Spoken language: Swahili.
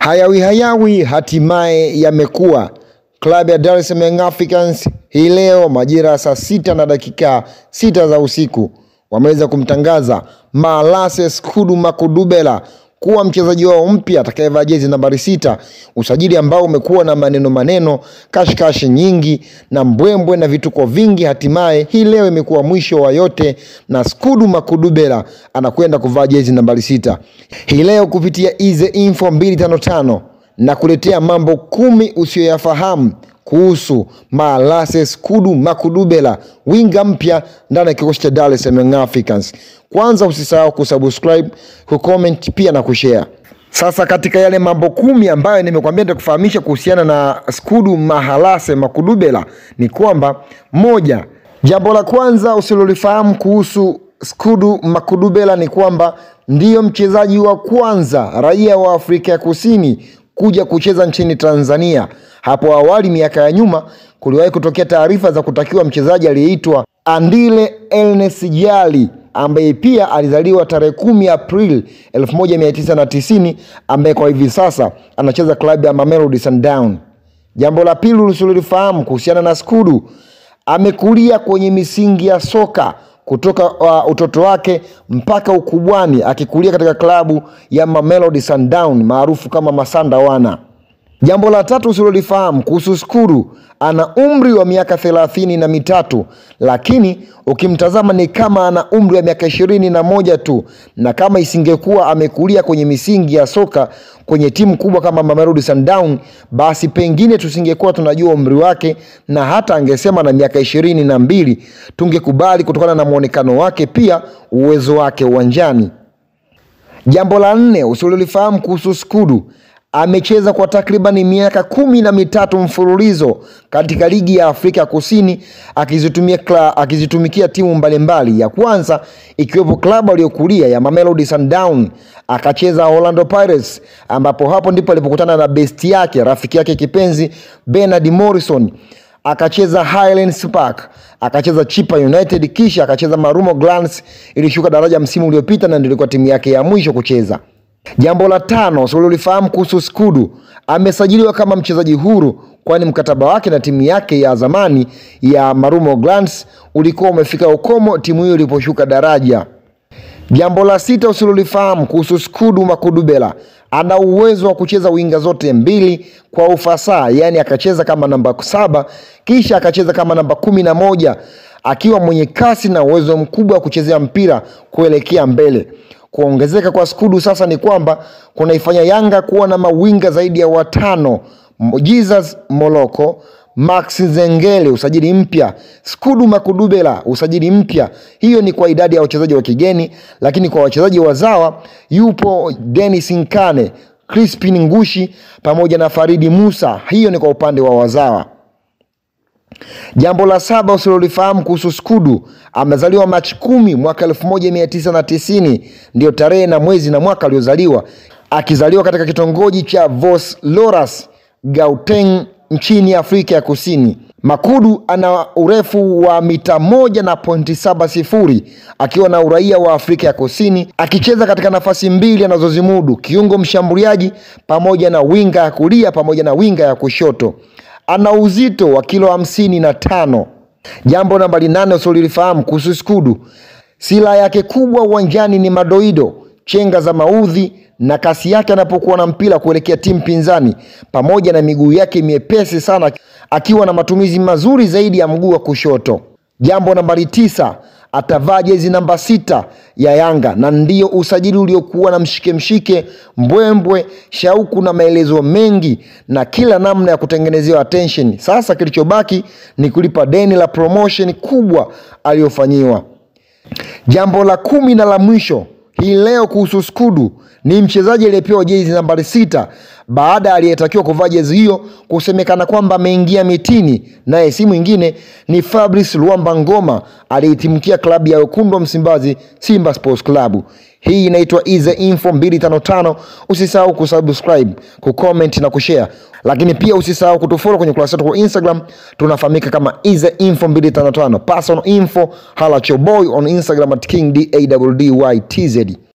Hayawi hayawi hatimaye yamekuwa. Klabu ya Dar es Salaam Young Africans hii leo majira ya saa sita na dakika sita za usiku wameweza kumtangaza Malase Skudu Makudubela kuwa mchezaji wao mpya atakayevaa jezi nambari sita, usajili ambao umekuwa na maneno maneno, kashikashi nyingi na mbwembwe na vituko vingi. Hatimaye hii leo imekuwa mwisho wa yote na Skudu Makudubela anakwenda kuvaa jezi nambari sita hii leo kupitia Ize Info 255 na kuletea mambo kumi usiyoyafahamu kuhusu Malase Skudu Makudubela, winga mpya ndani ya kikosi cha Dar es Salaam Young Africans. Kwanza usisahau kusubscribe, kucomment pia na kushare. Sasa katika yale mambo kumi ambayo nimekwambia nitakufahamisha kuhusiana na Skudu Mahalase Makudubela ni kwamba moja, jambo la kwanza usilolifahamu kuhusu Skudu Makudubela ni kwamba ndiyo mchezaji wa kwanza raia wa Afrika ya Kusini kuja kucheza nchini Tanzania. Hapo awali miaka ya nyuma kuliwahi kutokea taarifa za kutakiwa mchezaji aliyeitwa Andile Ernest Jali ambaye pia alizaliwa tarehe kumi Aprili 1990 ambaye kwa hivi sasa anacheza klabu ya Mamelodi Sundowns. Jambo la pili usilolifahamu kuhusiana na Skudu, amekulia kwenye misingi ya soka kutoka uh, utoto wake mpaka ukubwani akikulia katika klabu ya Mamelodi Sundowns maarufu kama Masanda Wana. Jambo la tatu usilolifahamu kuhusu Skudu, ana umri wa miaka thelathini na mitatu lakini ukimtazama ni kama ana umri wa miaka ishirini na moja tu, na kama isingekuwa amekulia kwenye misingi ya soka kwenye timu kubwa kama Mamelodi Sundowns, basi pengine tusingekuwa tunajua umri wake, na hata angesema na miaka ishirini na mbili tungekubali kutokana na mwonekano wake, pia uwezo wake uwanjani. Jambo la nne usilolifahamu kuhusu Skudu, amecheza kwa takribani miaka kumi na mitatu mfululizo katika ligi ya Afrika ya Kusini akizitumia kla, akizitumikia timu mbalimbali, ya kwanza ikiwepo klabu aliyokulia ya Mamelodi Sundowns, akacheza Orlando Pirates, ambapo hapo ndipo alipokutana na besti yake rafiki yake kipenzi Bernard Morrison akacheza Highlands Park, akacheza Chipa United, kisha akacheza Marumo Gallants, ilishuka daraja msimu uliopita na ndio ilikuwa timu yake ya mwisho kucheza. Jambo la tano usilolifahamu kuhusu Skudu, amesajiliwa kama mchezaji huru, kwani mkataba wake na timu yake ya zamani ya Marumo Gallants ulikuwa umefika ukomo timu hiyo iliposhuka daraja. Jambo la sita usilolifahamu kuhusu Skudu Makudubela, ana uwezo wa kucheza winga zote mbili kwa ufasaha, yaani akacheza kama namba saba kisha akacheza kama namba kumi na moja akiwa mwenye kasi na uwezo mkubwa wa kuchezea mpira kuelekea mbele. Kuongezeka kwa Skudu sasa ni kwamba kunaifanya Yanga kuwa na mawinga zaidi ya watano: Jesus Moloko, Max Zengele usajili mpya, Skudu Makudubela usajili mpya. Hiyo ni kwa idadi ya wachezaji wa kigeni, lakini kwa wachezaji wazawa yupo Dennis Nkane, Crispin Ngushi pamoja na Faridi Musa. Hiyo ni kwa upande wa wazawa. Jambo la saba usilolifahamu kuhusu Skudu, amezaliwa Machi kumi mwaka elfu moja mia tisa na tisini ndio tarehe na mwezi na mwaka aliozaliwa, akizaliwa katika kitongoji cha Vos Loras, Gauteng nchini Afrika ya Kusini. Makudu ana urefu wa mita moja na pointi saba sifuri akiwa na uraia wa Afrika ya Kusini, akicheza katika nafasi mbili anazozimudu, kiungo mshambuliaji pamoja na winga ya kulia pamoja na winga ya kushoto. Ana uzito wa kilo hamsini na tano. Jambo nambari nane usiolifahamu kuhusu Skudu, silaha yake kubwa uwanjani ni madoido, chenga za maudhi na kasi yake anapokuwa na mpira kuelekea timu pinzani, pamoja na miguu yake miepesi sana, akiwa na matumizi mazuri zaidi ya mguu wa kushoto. Jambo nambari tisa, atavaa jezi namba sita ya Yanga na ndiyo usajili uliokuwa na mshike mshike, mbwembwe, shauku na maelezo mengi na kila namna ya kutengenezewa attention. Sasa kilichobaki ni kulipa deni la promotion kubwa aliyofanyiwa. Jambo la kumi na la mwisho hii leo kuhusu Skudu ni mchezaji aliyepewa jezi nambari sita baada ya aliyetakiwa kuvaa jezi hiyo kusemekana kwamba ameingia mitini, naye si mwingine ni Fabrice Luamba Ngoma aliyetimkia klabu ya wekundu wa Msimbazi, Simba Sports Club. Hii inaitwa Ize Info 255. Usisahau kusubscribe, kucomment na kushare, lakini pia usisahau kutufollow kwenye kurasa yetu kwa Instagram, tunafahamika kama Ize Info 255. Personal info, hala choboy on Instagram at King D A W D Y T Z.